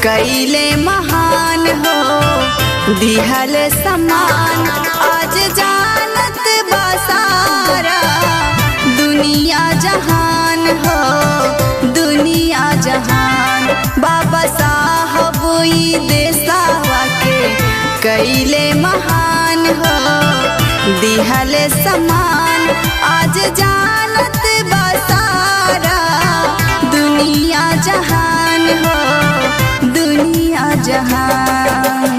कैले महान हो दिहल समान आज जानत बसारा दुनिया जहान हो दुनिया जहान बाबा साहब ई देसावा के कैले महान हो दिहल समान आज जानत बसारा दुनिया जहान हो दुनिया जहान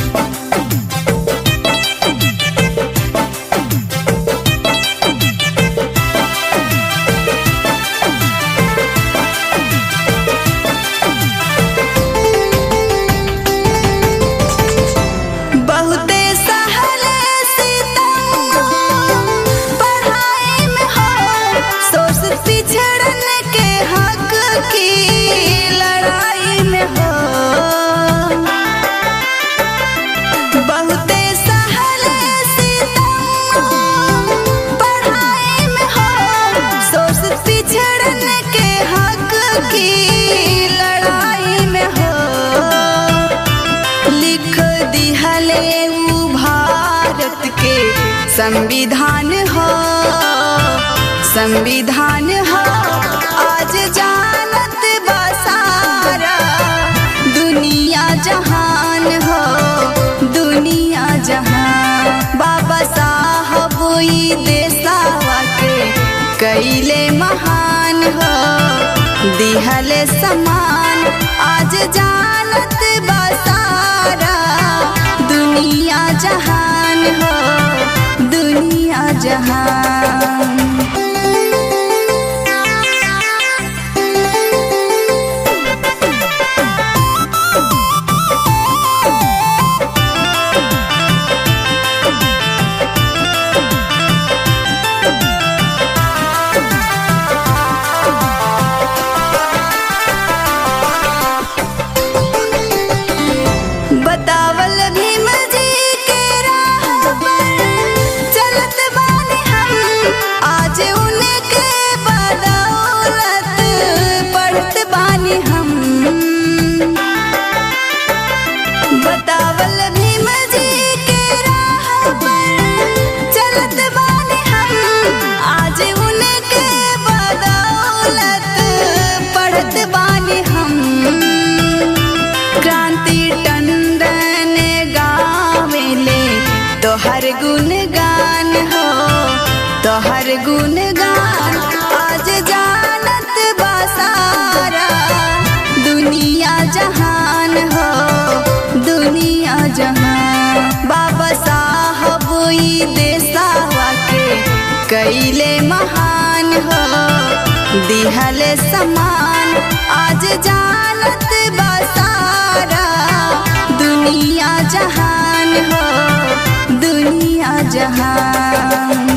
बहुते सहले सितम पढ़ाई में हो सोच पिछड़न के हक की लड़ाई में हो बहुते सहले सितम पढ़ाई में हो सोच पिछड़न के हक की लड़ाई में हो लिख दिहले ऊ भारत के संविधान हो संविधान हो आज जानत बसारा दुनिया जहान हो दुनिया जहान बाबा साहब ई देसावा के कैले महान हो दिहले समान आज जानत बसारा दुनिया जहान हो दुनिया जहान बतावल भीम जी के राह पर चलत बानी हम आज उनके बदौलत पढ़त बानी हम बतावल भीम जी के राह पर चलत बानी हम आज उनके बदौलत पढ़त बानी हम क्रांति टंडन गावेले तोहर गुणगान हो तोहर गुणगान आज जानत बसारा दुनिया जहान हो दुनिया जहान बाबा साहब ई देसावा के कैले महान हो दिहले समान आज जानत बसारा दुनिया जहान हो दुनिया जहान